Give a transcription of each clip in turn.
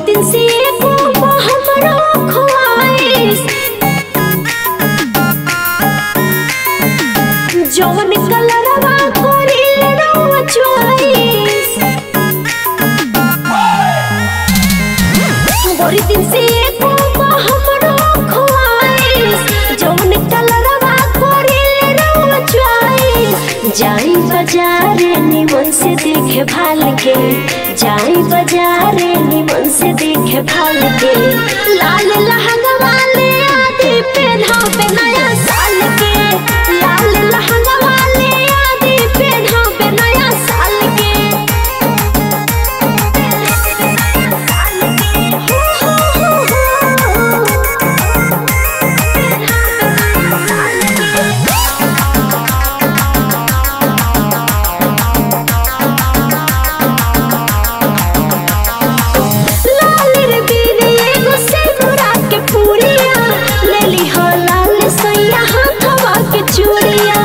दिन से एको हमरो ख्वाहिश जवन कलरवा कोरिल रउआ चॉइस गोरी दिन से एको हमरो ख्वाहिश जवन कलरवा कोरिल रउआ चॉइस जाई बाजारे निमन से देखे भाल के जाई बाजारे निमन से देखे भाल के लाल लहंगा वाले आदि पहनावे नया साल के लाल लहंगा वाले आदि पहनावे नया साल के लाल रे बीने एगो सेनुरा के पूरिया लेली हो लाल सैया हाथवा के चूड़िया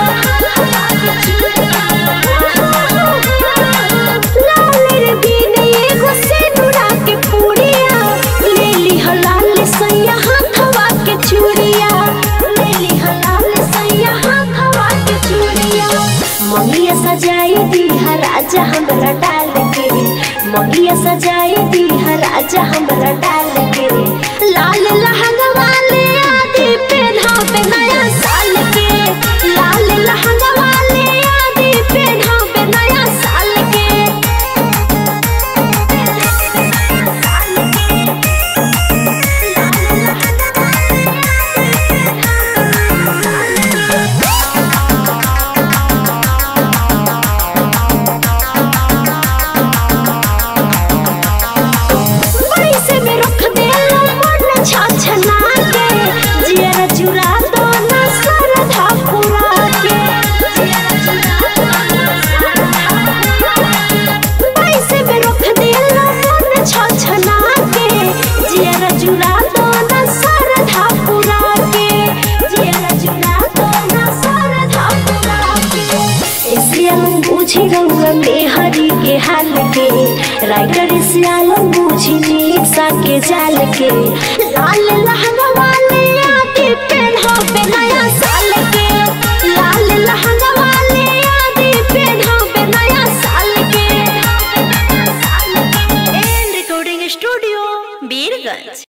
लाल रे बीने एगो सेनुरा के पूरिया लेली हो लाल सैया हाथवा के चूड़िया लेली हो लाल सैया हाथवा के चूड़िया मम्मिया सजाई दीहा राजा हमरा डाल के मम्मिया सजाई दीहा राजा हमरा डाल के लाल लहंगा वाले आदि पहनावे नया साल के लाल लहंगा वाले आदि पहनावे नया साल के पैसे में रख देला मन छछना के जियर चुरा दो ना सरधा पुरा के पैसे में रख देला मन छछना के जियर चुरा दो ना सरधा पुरा के जियर चुरा दो ना सरधा पुरा के सियालम बुझी रउआ मेहरी के हाल के राइटर सियालम बुझी निशा के जाल के लाल लहंगा वाले आदि पहनावे नया साल के लाल लहंगा वाले आदि पहनावे नया साल के एंड रिकॉर्डिंग स्टूडियो बीरगंज